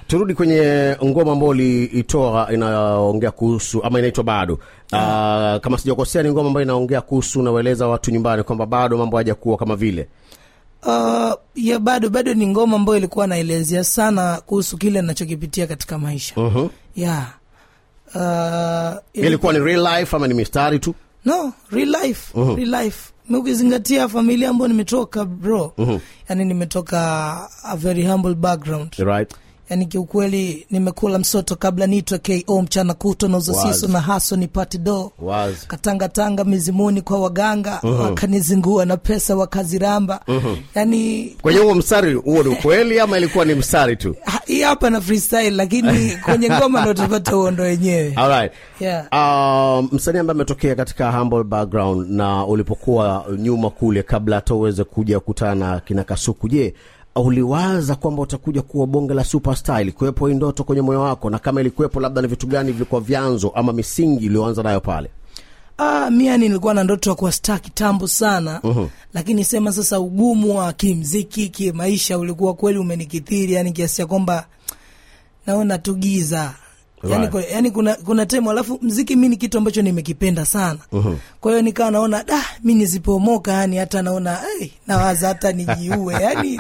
turudi kwenye ngoma ambayo uliitoa inaongea kuhusu ama inaitwa bado uh, kama sijakosea ni ngoma ambayo inaongea kuhusu unawaeleza watu nyumbani kwamba bado mambo hajakuwa kama vile Uh, ya bado bado ni ngoma ambayo ilikuwa naelezea sana kuhusu kile nachokipitia katika maisha uh-huh. yeah. uh, ili- ilikuwa ni real life ama ni mistari tu no real life real life Na ukizingatia familia ambayo nimetoka bro yani nimetoka a very humble background right yani kiukweli nimekula msoto kabla niitwe ko mchana kuto na uzasiso Wazi. na haso nipate do wazi katangatanga mizimuni kwa waganga wakanizingua na pesa wakaziramba yani kwenye huo mstari huo ni ukweli ama ilikuwa ni mstari tu ha- hii hapa na freestyle lakini kwenye ngoma ndo tupata uondo wenyewe Alright. Yeah. Um, msanii ambaye ametokea katika humble background na ulipokuwa nyuma kule kabla hata uweze kuja kukutana na kina kasuku je uliwaza kwamba utakuja kuwa bonge la superstar ilikuwepo hii ndoto kwenye moyo wako na kama ilikuwepo labda ni vitu gani vilikuwa vyanzo ama misingi iliyoanza nayo pale Ah, mi yani nilikuwa na ndoto ya kuwa star kitambo sana uh-huh. lakini sema sasa ugumu wa kimziki kimaisha ulikuwa kweli umenikithiri yani kiasi ya kwamba naona tu giza yani, Right. kwa- yani kuna, kuna temu alafu mziki mi ni kitu ambacho nimekipenda sana uh-huh. kwa hiyo nikawa naona da mi nisipomoka yani hata naona hey, nawaza hata nijiue yani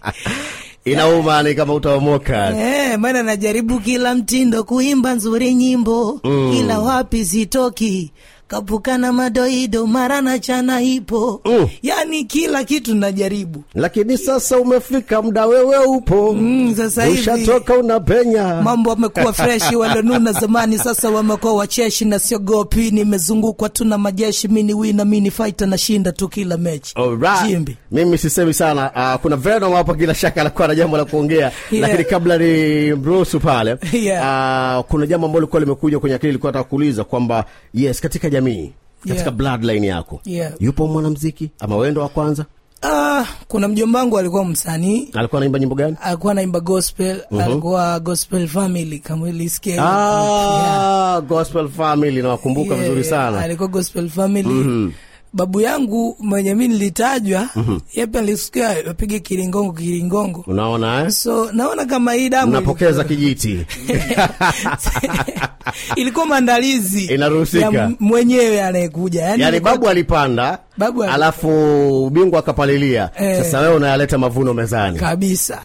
inauma ni kama utaomoka Eh, maana najaribu kila mtindo kuimba nzuri nyimbo mm. ila wapi sitoki kapukana madoido mara na chana ipo Mm. yani kila kitu najaribu lakini sasa umefika muda wewe upo mm, sasa hivi ushatoka unapenya mambo wamekuwa freshi walionuna zamani sasa wamekuwa wacheshi na siogopi nimezungukwa tu na majeshi mini wina mini fighter nashinda tu kila mechi Alright. Jimbi. mimi sisemi sana uh, kuna venom hapa bila shaka anakuwa na jambo la kuongea Yeah. lakini kabla ni mruhusu pale Yeah. uh, kuna jambo ambalo likuwa limekuja kwenye akili likuwa nataka kuuliza kwamba yes katika jamii katika Yeah. bloodline yako Yeah. yupo mwanamziki ama wendo wa kwanza ah, kuna mjomba wangu alikuwa msanii alikuwa anaimba nyimbo gani alikuwa anaimba gospel alikuwa gospel family kama ilisikia hiyo. ah, gospel family nawakumbuka Yeah, vizuri sana alikuwa gospel family babu yangu mwenye mi nilitajwa yepe alisikia apige kiringongo kiringongo unaona eh? so naona kama hii damu mnapokeza kijiti ilikuwa maandalizi Inaruhusika. ya m- mwenyewe anayekuja yani, yaani ilikuwa- babu alipanda Babu ali- alafu bingwa akapalilia Eh. sasa wewe unayaleta mavuno mezani kabisa